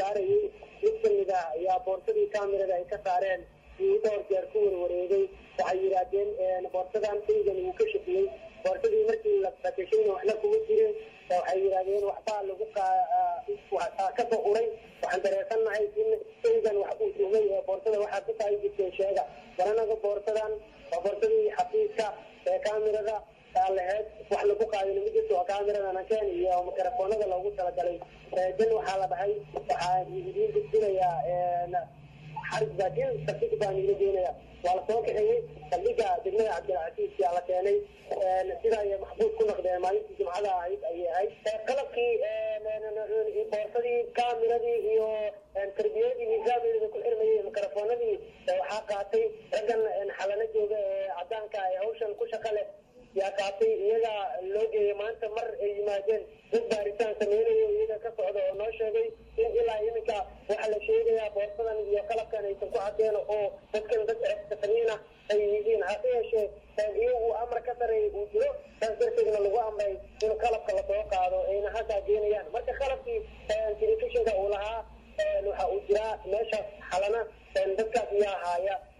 saarayay mid kamid ah ayaa boorsadii kamerada ay ka saareen ii dhowr jeer ku warwareegay waxay yidhaahdeen boorsadan shaygan wuu ka shaqiyey boorsadii markii la fatashayna waxna kuma jirin waxay yidhahdeen waxbaa lagu kasoo uray waxaan dareesannahay in shaygan wax uu tuhmay ee boorsada waxaa ku tahay jirteen sheega baranaga boorsadan waa boorsadii xafiiska ee kamerada laheyd wax lagu qaadin ma jirto oo kamerada nakeen iyo mikrofoonada loogu talagalay dan waxaa la dhahay waxaa idiin gudbinayaa xarig baakin saldhig baan iila geenaya waa lasoo kaxeeyey saldhiga degmada cabdilcasiis yaa la keenay sidaa ay maxbuus ku noqdeen maalintii jimcada ahayd ayay ahayd qalabkii boorsadii kamiradii iyo tarbiyadii nidaamyada ku xirmayay mikrofoonadii waxaa qaatay raggan xalano jooga ee cadaanka ee hawshan ku shaqa leh yaa qaatay iyaga loo geeyay maanta mar ay yimaadeen dad baaritaan sameynayo iyaga ka socda oo noo sheegay in ilaa iminka waxaa la sheegayaa boorsadan iyo qalabkan aysan ku cadeen oo dadkan dad safariina ay yihiin hase yeeshee iyagu amar ka sareeya uu jiro saas darteedna lagu amray in qalabka lasoo qaado ayna halkaa geenayaan marka qalabkii telefishinka uu lahaa waxa uu jiraa meeshaas xalana dadkaas iyaa haaya